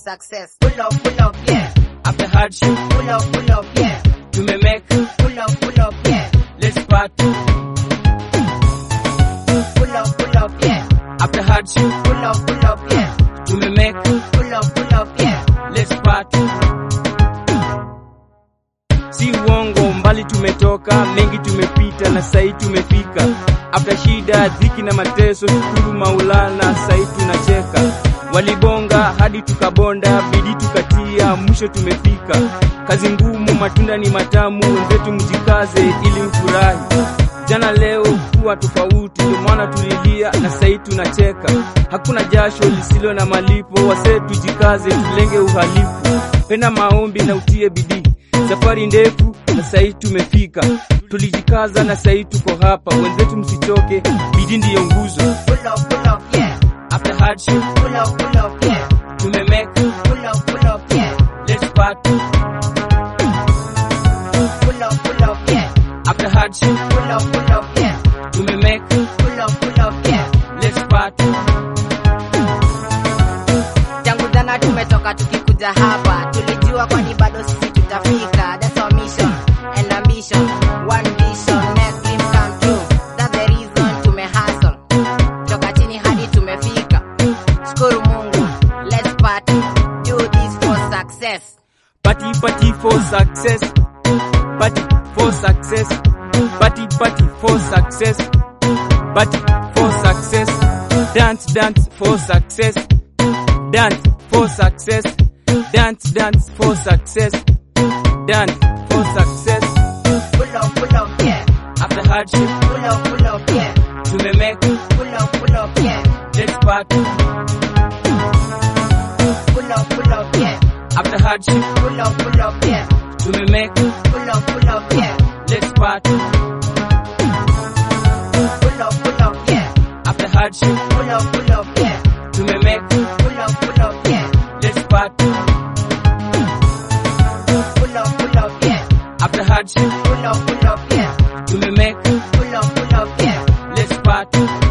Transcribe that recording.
success. Pull up, pull up, yeah. After hardship, Pull up, pull up, yeah. tumemake, Pull up, pull up, yeah. let's party. Pull up, pull up, yeah. After hardship, Pull up, pull up, yeah. tumemake, Pull up, pull up, yeah. let's party. Si uongo, mbali tumetoka, mengi tumepita na sai tumefika. After shida, dhiki na mateso, shukuru Maulana, sai tunacheka. Walibonga hadi tukabonda, bidii tukatia, mwisho tumefika. Kazi ngumu, matunda ni matamu, wenzetu mjikaze ili mfurahi. Jana leo kuwa tofauti, ndio maana tulilia na sai tunacheka. Hakuna jasho lisilo na malipo, wasee tujikaze, tulenge uhalifu. Penda maombi na utie bidii, safari ndefu na sai tumefika. Tulijikaza na sai tuko hapa, wenzetu msichoke, bidii ndiyo nguzo. Pull up, pull up, yeah. After hardship, Pull up, pull up, yeah. tumemake, Pull up, pull up, yeah. let's party. Pull up, pull up, yeah. After hardship, Pull up, pull up, yeah. tumemake, Pull up, pull up, yeah. let's party. Tangu jana tumetoka tukikuja hapa, tulijua kwani bado sisi tutafika. That's our mission and ambition, one vision, make dream come true. That's the reason tumehustle, toka chini hadi tumefika. Shukuru Mungu, let's party, do this for success. Party, party for success. Party for success. Party, party for success. Party for success. Dance, dance for success. Dance for success. Dance, dance for success. Dance for success. Pull up, pull up, yeah. After hardship, Pull up, pull up, yeah. tumemake, Pull up, pull up, yeah. let's party. Pull up, pull up, yeah. After hardship, Pull up, pull up, yeah. tumemake, Pull up, pull up, yeah. let's party. Pull up, pull up, yeah. After hardship, Pull up, pull up, yeah. tumemake, Pull up, pull up, yeah. let's party. Pull up, pull up, yeah. After hardship, Pull up, pull up, yeah. tumemake, Pull up, pull up, yeah. let's party.